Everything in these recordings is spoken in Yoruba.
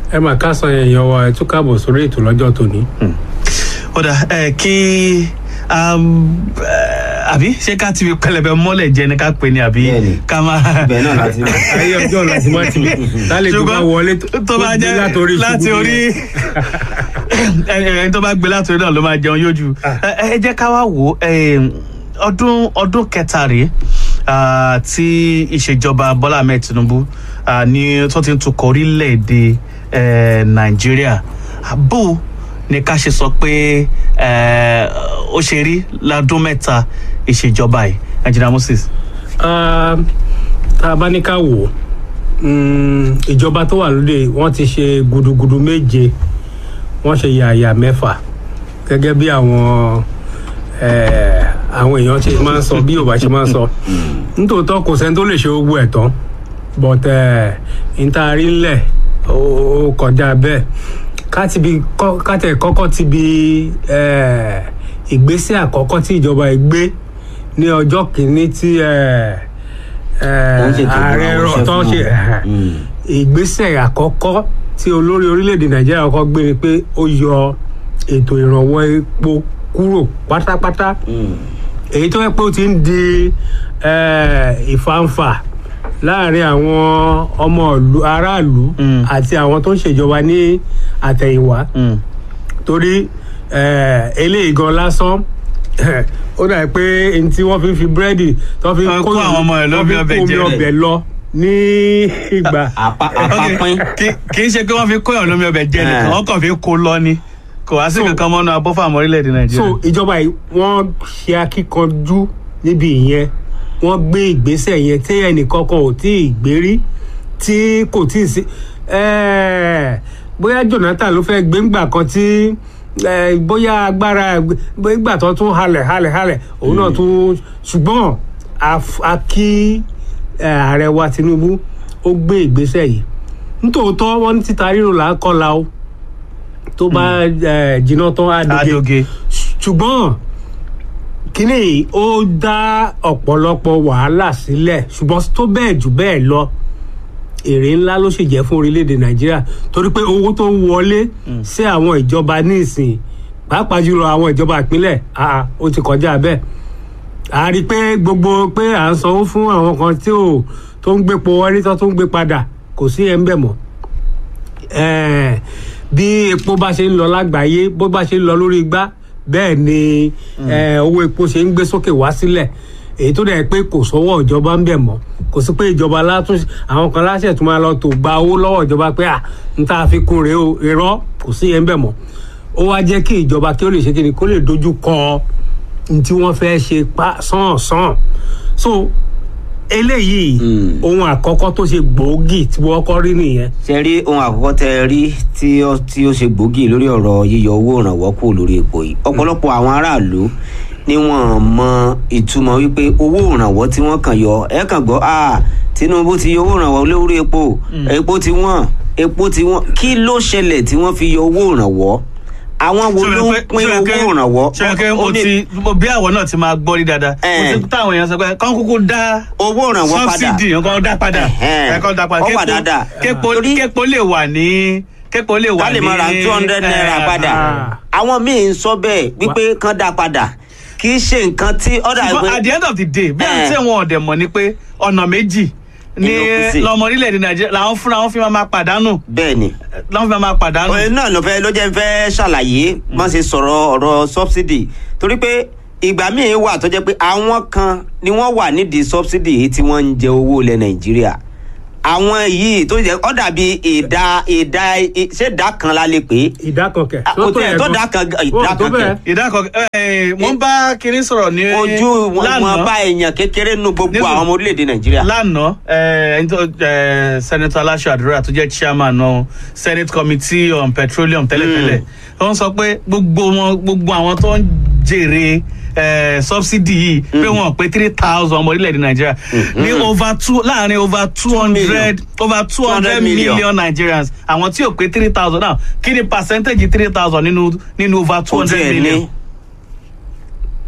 ẹ mà ká san èèyàn wa ẹ tún káàbọ̀ sórí ètò lọ́jọ́ tòní. ó dà ẹ kí um, eh, àbí ṣé ká ti fi pẹlẹbẹ mọ́lẹ̀ jẹ ni ká pè ní àbí Bẹ́ẹ̀ni. ká máa. ibẹ̀ náà láti mọ̀. ayé ọjọ́ láti má ti lálejò bá wọlé tó bá gbé jẹ́ látòrí láti ṣubú orí nìyẹn. ẹni tó bá gbé láti orí náà ló máa jẹun yójú ẹ ẹ jẹ́ ká wá wò ó eh, ọdún ọdún kẹta rèé ah, tí ìṣèjọba Bọ́lá Ahmed Tinubu ah, ní tó ti ń tukọ̀ orílẹ̀-èdè eh, Nàìjíríà bó ni ká ṣe sọ pé eh, ó ṣe rí ládún mẹ́ta ìṣèjọba yìí Engineer Moses. Ah, tá a bá ní ká wò ó mm, ìjọba tó wà lóde wọ́n ti ṣe gudugudu méje wọ́n ṣe yàyà mẹ́fà gẹ́gẹ́ bí àwọn eh, àwọn èèyàn ṣe máa ń sọ bí yorùbá ṣe máa ń sọ nítòótọ́ kò sẹ́ni tó lè ṣe gbogbo ẹ̀ tán but ntaari ńlẹ̀ ó ó kọjá bẹ́ẹ̀ ká ti bi kọ́- ká tẹ̀ kọ́kọ́ ti bi eh, ìgbésẹ̀ àkọ́kọ́ tí ìjọba yìí gbé ní ọjọ́ kìíní tí eh, eh, Wọ́n ṣètò ààrẹ àwọn rọ̀ iṣẹ́ tó fún ṣe wọn. Mm. ìgbésẹ̀ àkọ́kọ́ tí olórí orílẹ̀-èdè nàìjíríà kọ́kọ́ gbé ni pé ó yọ ètò ìrànwọ́ epo kúrò pátápátá Mm. èyí tó yẹ pé ó ti ń di eh, ìfàǹfà láàrin àwọn ọmọ ìlú aráàlú Mm. àti àwọn tó ń ṣèjọba ní àtẹ̀yìnwá Mm. torí eh, eléyìí gan lásán ó dà pé n tí wọ́n fi ń fi búrẹ́dì tó fi ń Wọ́n kó àwọn ọmọ ẹ̀ lọ wọ́n bí fi ń ọbẹ̀ kó omi jẹ. ọbẹ̀ lọ ní ìgbà Àpá- Ok, àpapín. kì- kì í ṣe pé wọ́n fi kóyàn lómi ọbẹ̀ jẹ nìkan Eh. wọ́n kàn fi kó lọ ni kò wá sí So- kankan mọ́nú abọ́ fún àwọn orílẹ̀-èdè so nàìjíríà. ìjọba yìí wọ́n ṣe akíkanjú níbi ìyẹn wọ́n gbé ìgbésẹ̀ yẹn tí ẹnìkankan ò tí ì gbé rí tí kò tí ì sí eh, bóyá Jonathan ló fẹ́ gbé ńgbà kan tí eh, bóyá agbára bóyá ìgbà tó tún halẹ̀ halẹ̀ halẹ̀ òun náà tún ṣùgbọ́n a f- a kí eh, ààrẹ wa Tinubu ó gbé ìgbésẹ̀ yìí nítòótọ́ wọ́n ní títa ríro là á kọ́ la o tó bá eh, jiná tán á doge adoge ṣùgbọ́n kínní yìí ó dá ọ̀pọ̀lọpọ̀ wàhálà sílẹ̀ ṣùgbọ́n tó bẹ́ẹ̀ jù bẹ́ẹ̀ lọ èrè ńlá ló sì jẹ́ fún orílẹ̀-èdè nàìjíríà torí pé owó tó ń wọlé sí àwọn ìjọba ní ìsìn pàápàá jùlọ àwọn ìjọba ìpínlẹ̀ àà, ó ti kọjá bẹ́ẹ̀ a rí i pé gbogbo pé à ń sanwó fún àwọn kan tí ò tó ń gbépo wọlé tó tún ń gbé padà kò sí ẹ̀ ń bẹ̀ mọ́ Eh, bí epo bá ṣe ń lọ lágbàáyé bó bá ṣe ń lọ lórí igbá bẹ́ẹ̀ ni eh, owó epo ṣe ń gbé sókè wá sílẹ̀ èyí tó dẹ̀ pé kò sọ́wọ́ ìjọba ń bẹ̀ mọ́ kò sí pé ìjọba látún àwọn kan láṣẹ tó máa lọ tó gba owó lọ́wọ́ ìjọba pé à ń tá a fi kún rèé o irọ́ kò sí yẹn ń bẹ̀ mọ́ ó wá jẹ́ kí ìjọba kí ó lè ṣe kí ni kó lè dojú kọ ní tí wọ́n fẹ́ ṣe pa sàn sàn so eléyìí Mm. ohun àkọ́kọ́ tó ṣe gbòógì tí wọ́n kọ́ rí nìyẹn ṣe rí ohun àkọ́kọ́ tẹ ẹ rí tí ó tí ó ṣe gbòógì lórí ọ̀rọ̀ yíyọ owó ìrànwọ́ kù lórí epo yìí ọ̀pọ̀lọpọ̀ àwọn aráàlú ni wọ́n mọ ìtumọ̀ wípé owó ìrànwọ́ tí wọ́n kàn yọ ẹ kàn gbọ́ ah Tinubu ti yọ owó ìrànwọ́ lórí epo epo ti wọ́n epo ti wọ́n kí ló ṣẹlẹ̀ tí wọ́n fi yọ owó ìrànwọ́ àwọn wo ló ń pín owó ìrànwọ́ ṣèké Ó mo ní ti mo bí àwọn náà ti máa gbọ́ rí dáadáa mo Eh. ti táwọn èèyàn sọ pé kán kúkú dá owó ìrànwọ́ padà subsidy nǹkan dá padà Ẹ̀hẹ́n. ẹ̀ kán dá padà Ó wà dáadáa. képo Torí- képo lè wà ní képo lè wà ká ní lè máa ra two hundred naira eh, padà ah. àwọn míì ń sọ bẹ́ẹ̀ wípé kán dá padà kì í ṣe nǹkan tí ọ̀dà ṣùgbọ́n at the end of the day bí àwọn Eh. tí wọn ọ̀dẹ̀ mọ̀ ni pé ọ̀nà méjì ní Ìlú kù sí. lọmọ orílẹ̀-èdè nàìjíríà làwọn fúnra wọn fi máa máa pàdánù bẹ́ẹ̀ ni làwọn fi máa máa pàdánù. òye náà ló fẹ́ ló jẹ́ ń fẹ́ ṣàlàyé má ṣe sọ̀rọ̀ ọ̀rọ̀ subsidy torí pé ìgbà míì wà tó jẹ́ pé àwọn kan ni wọ́n wà nídìí subsidy yìí tí wọ́n ń jẹ owó ilẹ̀ nàìjíríà àwọn yìí tó jẹ́ ó dàbí ìdá ìdá ṣé ìdá kan la lè pè é ìdá kan kẹ. Ah, kò tiẹ̀ tó dá kan gan- ìdá kan kẹ̀. ìdákọ̀ ẹ̀ wọ́n bá kinní sọ̀rọ̀ ní ojú wọn lánàá. wọn bá èèyàn kékeré nu gbogbo Nísìn- àwọn ọmọ orílẹ̀-èdè nàìjíríà. lánàá ẹ, ẹni tó ẹ, senator aláṣọ àdúrà tó jẹ́ chairman náà senate committee on petroleum tẹ́lẹ̀tẹ́lẹ̀ wọ́n sọ pé gbogbo wọn gbogbo àwọn tó ń jèrè ẹ, subsidy yìí pé wọn pé three thousand ọmọ orílẹ̀-èdè nàìjíríà ní over two láàrin over two hundred over two hundred 200 million. million nigerians àwọn tí ò pé three thousand náà kí ni percentage three thousand nínú nínú over two Kò hundred tiẹ̀ ní. million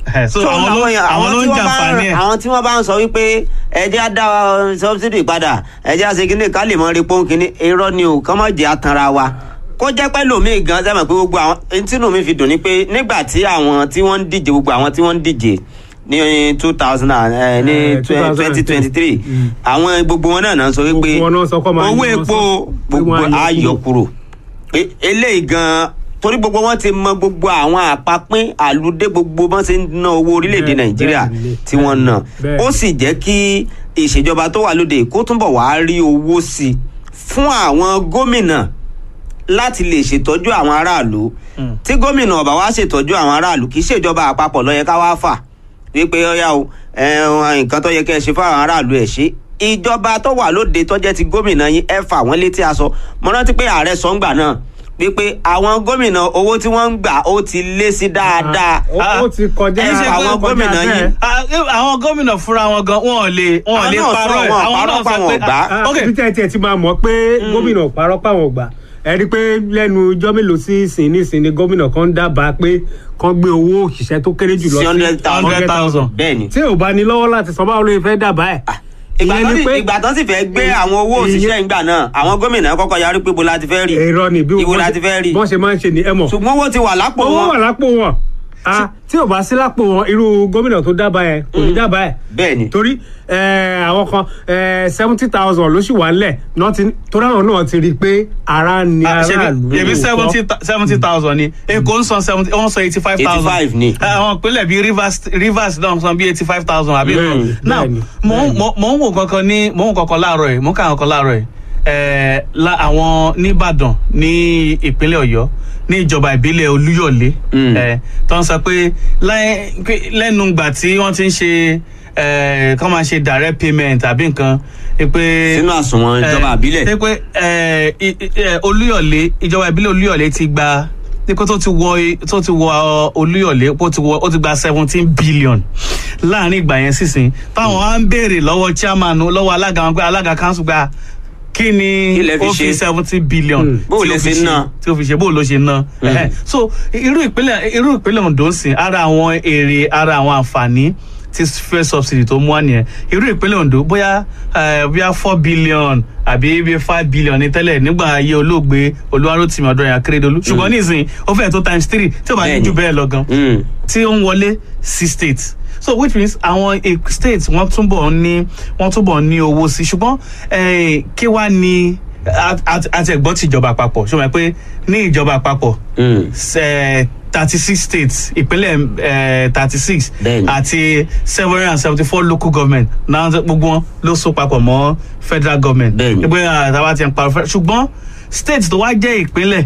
Eh, so So, àwọn ló èèyàn- àwọn ló tí ń wọ́n bá jàǹfààní ẹ̀. àwọn tí wọ́n bá ń sọ wípé ẹjẹ́ á dá sọ́bsidì padà ẹjẹ́ á ṣe kíní ká lè mọ rí pọ́n kíní irọ́ ni o kọ́ mọ̀ jẹ́ àtànra wa kó jẹ́ pẹ́ lómi gan sẹ́mi pé gbogbo àwọn tínú mi fi dùn ni pé nígbà tí àwọn tí wọ́n ń díje gbogbo àwọn tí wọ́n ń díje ní two thousand ní Eh, twenty twenty three àwọn gbogbo wọn náà náà sọ wípé Gbogbo wọn náà sọ kọ́ máa owó yọ epo sọ- pé gbogbo wọ́n á yọ ayọ̀ kúrò E- eléyìí gan torí gbogbo wọn ti mọ gbogbo àwọn àpapín àlùdé gbogbo bọ́n ṣe ń ná owó orílẹ̀-èdè Bẹ́ẹ̀- nàìjíríà bẹ́ẹ̀ ni, tí wọ́n ná bẹ́ẹ̀. ó sì jẹ́ kí ìṣèjọba tó wà lóde kó túnbọ̀ wá rí owó sí i fún àwọn gómìnà láti lè ṣètọ́jú àwọn aráàlú tí gómìnà ọ̀bà wá ṣètọ́jú àwọn aráàlú kì í ṣèjọba àpapọ̀ ló yẹ ká wá fà wípé ọyá o ẹ, nǹkan tó yẹ kẹ́ ẹ ṣe fáwọn aráàlú ẹ̀ ṣe ìjọba tó wà lóde tó jẹ́ ti gómìnà yín ẹ fà wọ́n létí aṣọ mo rántí pé ààrẹ sọ́ngbà náà wípé àwọn gómìnà owó tí wọ́n ń gbà ó ti lé sí dáadáa ó ó ti kọjá ẹ ṣe àwọn ó kọjá gómìnà bẹ́ẹ̀. yín. Ah, àwọn gómìnà fúnra wọn gan wọn ò lè wọn ò Àwọn lè náà parọ́ sọ, ẹ̀ wọn àwọn parọ́ náà pa sọ wọn pé ò gbà. ah, Ah, ok ibi tẹ́ ẹ tiẹ̀ ti máa mọ̀ pé gómìnà ò parọ́ páwọn ò gbà ẹ rí i pé lẹ́nu ijọ́ mélòó sí ìsìn nísìn ni gómìnà kan dábàá pé kán gbé owó òṣìṣẹ́ tó kéré jù lọ sí hundred thousand hundred thousand. bẹ́ẹ̀ ni. tí ò bá ní lọ́wọ́ láti san báwo ló fẹ́ dábàá ẹ̀. ìgbà Ìyẹn tán ni sì- pé- ìgbà tán sì fẹ́ gbé àwọn owó òṣìṣẹ́ ìgbà náà àwọn gómìnà kọ́kọ́ yarí pé ibo la ti fẹ́ rí èrò ni bí ibo wọ́n la ṣe- ti fẹ́ rí bọ́n ṣe máa ń ṣe ni ẹ mọ̀ ṣùgbọ́n owó ti wà lápò owó wà wọn lápò wọn Ah, tí ò bá sí lápò wọn irú gómìnà tó dábàá ẹ kò ní dábàá ẹ bẹ́ẹ̀ ni torí eh, àwọn kan seventy thousand ló sì wà nílẹ̀ náà ti- torí àwọn náà ti rí i pé ara ni Ah, ṣebí aráàlú ṣebí lóòótọ́. seventy seventy thousand ni èkó ń san seventy wọ́n san eighty five thousand 85 ni. àwọn ìpínlẹ̀ bíi rivers rivers náà san bíi eighty five thousand àbí Mm, now bẹ́ẹ̀ni, mò ń bẹ́ẹ̀ni. mò- mò ń wò kankan ní mò ń wò kankan láàárọ̀ yìí mò ń kà kankan láàárọ̀ yìí ẹ̀ẹ́ la àwọn nìbàdàn ní ìpínlẹ̀ ọ̀yọ́ ní ìjọba ìbílẹ̀ olúyọ̀lé Mm. ẹ̀ tó ń sọ pé láì- pé lẹ́nu ìgbà tí wọ́n ti ń ṣe ẹ̀ kọ́ máa ṣe direct payment àbí nǹkan pé sínú àsùnwọ̀n ìjọba àbílẹ̀ ṣe pé ẹ, i- i- ẹ, olúyọ̀lé ìjọba ìbílẹ̀ olúyọ̀lé ti gba nípa tó ti wọ tó ti wọ ọ, olúyọ̀lé ó ti wọ ó ti gba seventeen billion láàrin ìgbà yẹn sísìn táwọn á ń béèrè lọ́wọ́ chairman lọ́wọ́ alága wọn pé alága council gba kí ni Kí lẹ fi ó ṣe? fi seventeen billion Mm. Bó tí lẹ ó fi ṣe ná? tí ó fi ṣe bó ló ṣe ná Ẹhẹ́. so irú ìpínlẹ̀ irú ìpínlẹ̀ Ondo ń sìn ara àwọn èrè ara àwọn àǹfààní tí fuel subsidy tó mú wá nìyẹn irú ìpínlẹ̀ Ondo bóyá eh, bóyá four billion àbí bíi five billion ní tẹ́lẹ̀ nígbà ayé olóògbé Olúwarótìmí Ọdúnráyọ̀ Akérèdọ́lù ṣùgbọ́n nísìnyí ó fẹ́ẹ̀ tó times three tí ó bá ní Bẹ́ẹ̀ni. jù bẹ́ẹ̀ lọ gan Mm. tí ó ń wọlé sí state so which means àwọn eh, state wọ́n túbọ̀ ní wọ́n túbọ̀ ní owó sí ṣùgbọ́n eh, kí wá ní àti ẹ̀gbọ́n ti ìjọba àpapọ̀ ṣé o mọ̀ pé ní ìjọba àpapọ̀ Mm. thirty six states ìpínlẹ̀ thirty six Bẹ́ẹ̀ni. àti seven hundred and seventy four local government náà gbogbo wọn ló so papọ̀ mọ́ federal government Bẹ́ẹ̀ni. ìpínlẹ̀ àtàwọn ti ń parọ́ fẹ́ ṣùgbọ́n state tó wá jẹ́ ìpínlẹ̀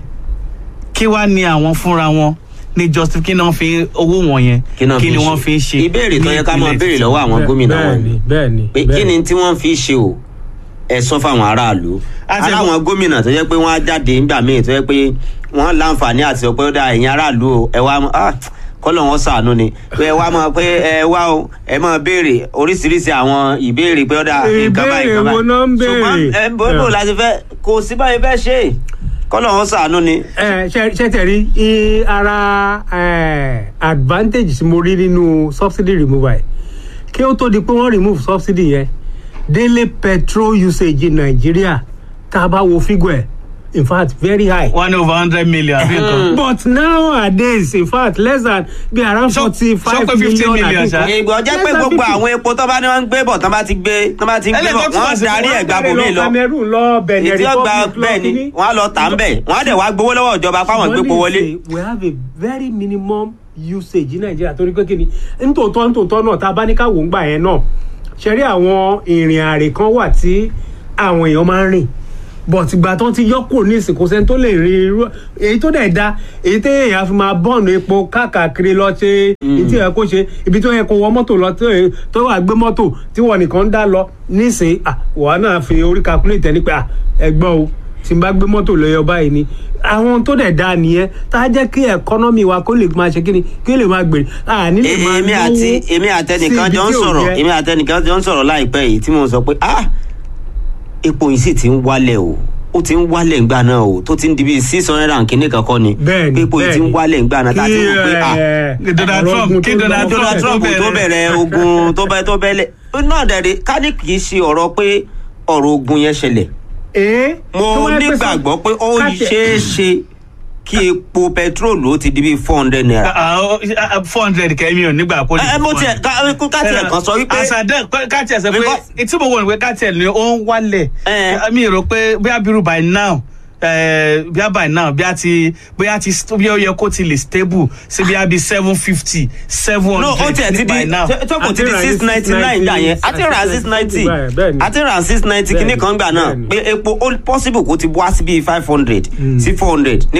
kí wá ní àwọn fúnra wọn ní justice kí náà fi owó wọn yẹn kí náà kí ni fi wọ́n fi ń ṣe ìbéèrè tó ní yẹ ká máa ìpínlẹ̀ béèrè títí. lọ́wọ́ àwọn gómìnà wọn bẹ́ẹ̀ni ni bẹ́ẹ̀ni pé kí ni tí wọ́n fi ṣe o ẹ sọ fáwọn aráàlú Àti ara àwọn gómìnà tó yẹ pé wọ́n á jáde nígbà míì tó yẹ pé wọ́n láǹfààní àti sọ pé ó dá ẹ̀yin aráàlú o ẹ wá ah, kọ́lọ̀ wọn ṣàánú ni pé ẹ wá mọ̀ pé ẹ wá o ẹ máa béèrè oríṣiríṣi àwọn ìbéèrè pé ó dá nǹkan báyìí Ìbéèrè nǹkan báyìí wo náà ń béèrè? ṣùgbọ́n ẹ bó bó la ti fẹ́ kò sí báyìí fẹ́ ṣe é. kọ́lọ̀ wọn ṣàánú ni. ẹ ṣe ṣe tẹ̀rí i ara eh, advantage tí mo rí nínú subsidy removal yìí kí ó tó di pé wọ́n remove subsidy yẹn daily petrol usage in Nigeria tá a bá wo figure ẹ̀ in fact very high. one over hundred million àbí nǹkan. but nowadays in fact less than be around Ṣó- forty ṣó five pé 50 million million, àti ṣá? nǹkan. ìgbọ́ jẹ́ pé Less than gbogbo 50. àwọn epo tó bá ní wọ́n ń gbé bọ̀ tán bá ti gbé tán bá ti ń gbé bọ̀ Ẹlẹ́gbẹ́ tún wọ́n wá sí- darí ẹ̀ gba bòmí lọ. Cameroon lọ Benin ètí ọgbà Republic lọ bẹ́ẹ̀ ni kíní. wọ́n á lọ tà ń bẹ̀ wọ́n á dẹ̀ wá gbowó lọ́wọ́ ìjọba fáwọn Ṣùgbọ́n gbépo wọlé. nísìnyí, we have a very minimum usage ní nàìjíríà torí pé kíni nítòótọ́ nítòótọ́ náà tá a bá ní ká wò ń gbà yẹn náà ṣe rí àwọn ìrìn àrè kan wà tí àwọn èèyàn máa ń rìn but ìgbà tán ti yọkù ní ìsìnkú sẹ́ni tó lè rí irú èyí tó dẹ̀ da èyí tó èèyàn fi máa bọ́ọ̀nù epo káàkiri lọ ṣe èyí tí ẹ kó ṣe ibi tó yẹ kó wọ mọ́tò lọ tó yẹ- tó wà gbé mọ́tò tí wọ́n nìkan ń dá lọ nísìnyí ah, wàá náà fi orí calculate ẹni pé ah, ẹgbọ́n o tí n bá gbé mọ́tò lọ́yọ̀ báyìí ni àwọn tó dẹ̀ da nìyẹn tá a jẹ́ kí ẹ̀kọ́nọ́mì wa kó lè máa ṣe kí ni kí lè máa gbèrè àní lè máa èmi àti èmi àtẹnìkan sí ibi jọ ń tí ò sọ̀rọ̀ yẹ. èmi àtẹnìkan jọ ń sọ̀rọ̀ láìpẹ́ yìí tí mo sọ pé ah epo yìí sì ti ń wálẹ̀ o ó ti ń wálẹ̀ ńgbà náà o tó ti ń di bíi six hundred and kìíní kankan ni Bẹ́ẹ̀ni, pé ipò yìí ti ń bẹ́ẹ̀ni. wálẹ̀ ńgbà náà tá a ti rò pé ah ẹ, Donald ọ̀rọ̀ Trump, ogun kí tó Donald lọ Donald tó Trump tó bẹ̀rẹ̀. bẹ̀rẹ̀ ogun tó bẹ tó bẹ̀lẹ̀ náà dẹ̀rẹ̀ ká ní kì í ṣe ọ̀rọ̀ pé ọ̀rọ̀ ogun yẹn ṣẹlẹ̀ Ee, tó mo wáyé pé sọ- nígbàgbọ́ pé ó káṣẹ- ṣeé ṣe kí epo pẹtrólù ó ti di bíi four hundred naira. four hundred kẹ́mi ò nígbà kó ẹ mo tiẹ̀ ká ká tiẹ̀ kan sọ wípé àṣàdẹ ká tiẹ̀ sọ pé Because- etí mo wọ̀ ní pé ká tiẹ̀ ní ó ń wálẹ̀ Eh. mi rò pé bí abiru by now eh, bí a by now bí a ti bí a ti bí ó yẹ kó ti lè stable sí bí a bí seven fifty seven no ó tiẹ̀ ti hundred di by now. tó kò ti di Àti rà ní six ninety nine gbà yẹn àti rà six ninety bẹ́ẹ̀ni. àti rà six ninety kìíní kan gbà náà Bẹ́ẹ̀ni. pé epo ó possible kó ti wá sí bíi five hundred sí four hundred ní